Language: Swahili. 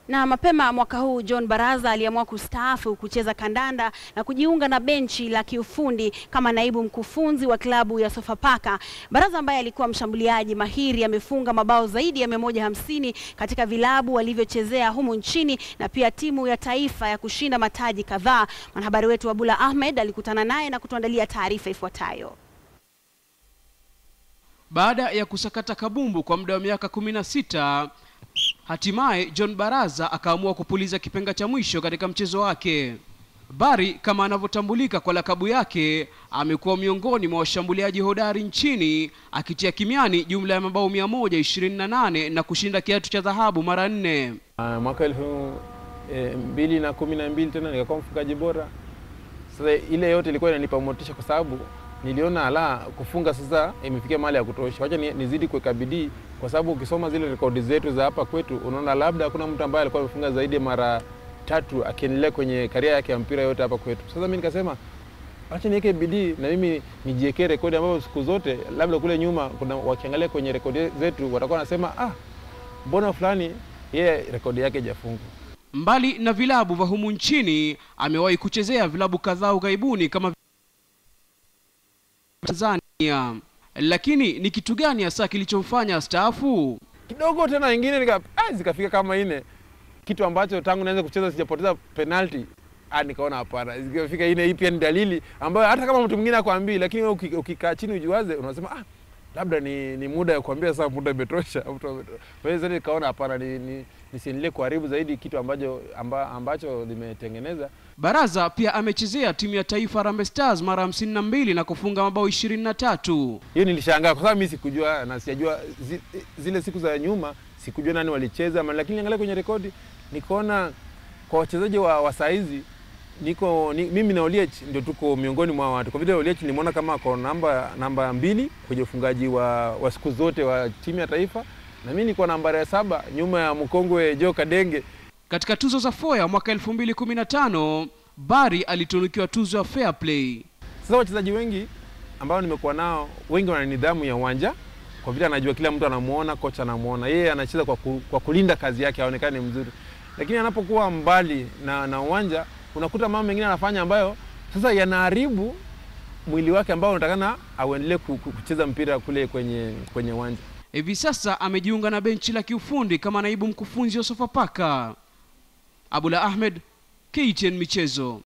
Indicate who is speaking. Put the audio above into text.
Speaker 1: Na mapema mwaka huu John Baraza aliamua kustaafu kucheza kandanda na kujiunga na benchi la kiufundi kama naibu mkufunzi wa klabu ya Sofapaka. Baraza ambaye alikuwa mshambuliaji mahiri amefunga mabao zaidi ya 150 katika vilabu alivyochezea humu nchini na pia timu ya taifa ya kushinda mataji kadhaa. Mwanahabari wetu Abula Ahmed alikutana naye na kutuandalia taarifa ifuatayo.
Speaker 2: Baada ya kusakata kabumbu kwa muda wa miaka kumi na sita hatimaye John Baraza akaamua kupuliza kipenga cha mwisho katika mchezo wake. Bari kama anavyotambulika kwa lakabu yake, amekuwa miongoni mwa washambuliaji hodari nchini akitia kimiani jumla ya mabao mia moja ishirini na nane na kushinda kiatu cha dhahabu mara nne.
Speaker 3: Uh, mwaka elfu e, mbili na kumi na mbili tena nikakuwa mfungaji bora. Sasa ile yote ilikuwa inanipa motisha kwa sababu niliona ala kufunga sasa imefikia mahali ya kutosha, wacha nizidi kuweka bidii, kwa sababu ukisoma zile rekodi zetu za hapa kwetu unaona labda hakuna mtu ambaye alikuwa amefunga zaidi ya mara tatu akiendelea kwenye karia yake ya mpira yote hapa kwetu. Sasa mimi nikasema acha niweke bidii na mimi nijiwekee rekodi ambayo siku zote labda kule nyuma kuna wakiangalia kwenye rekodi zetu watakuwa wanasema ah, mbona fulani yeye rekodi yake haijafunga.
Speaker 2: Mbali na vilabu vya humu nchini, amewahi kuchezea vilabu kadhaa ughaibuni kama Tanzania. Lakini ni kitu gani hasa kilichomfanya staafu?
Speaker 3: Kidogo tena ingine nika ah, zikafika kama ine kitu ambacho tangu naweza kucheza sijapoteza penalty. Ah, nikaona hapana, zikafika ine. Hii pia ni dalili ambayo hata kama mtu mwingine akwambii, lakini wewe ukikaa chini ujiwaze, unasema ah, labda ni, ni muda ya kuambia sasa, muda imetosha. Kwa hiyo nikaona hapana, ni, ni, nisiendelee kuharibu zaidi kitu ambacho, amba, ambacho limetengeneza.
Speaker 2: Baraza pia amechezea timu ya taifa Harambee Stars mara hamsini na mbili na kufunga mabao ishirini na tatu.
Speaker 3: Hiyo nilishangaa kwa sababu mimi sikujua na sijajua zi, zile siku za nyuma sikujua nani walicheza, lakini angalia kwenye rekodi nikaona kwa wachezaji wa, wa saizi niko ni, mimi na Oliech ndio tuko miongoni mwa watu, kwa vile Oliech nimeona kama ako namba namba mbili kwenye ufungaji wa, wa siku zote wa timu ya taifa, na mimi niko nambari ya saba nyuma ya mkongwe Joe Kadenge.
Speaker 2: Katika tuzo za Foya mwaka 2015 Bari alitunukiwa tuzo ya Fair Play.
Speaker 3: Sasa wachezaji wengi ambao nimekuwa nao wengi wana nidhamu ya uwanja, kwa vile anajua kila mtu anamuona, kocha anamuona, yeye anacheza kwa, ku, kwa kulinda kazi yake aonekane mzuri, lakini anapokuwa mbali na, na uwanja unakuta mambo mengine anafanya ambayo sasa yanaharibu mwili wake ambao unatakana auendelee kucheza mpira kule kwenye kwenye uwanja.
Speaker 2: Hivi sasa amejiunga na benchi la kiufundi kama naibu mkufunzi wa Sofapaka. Abula Ahmed, KTN Michezo.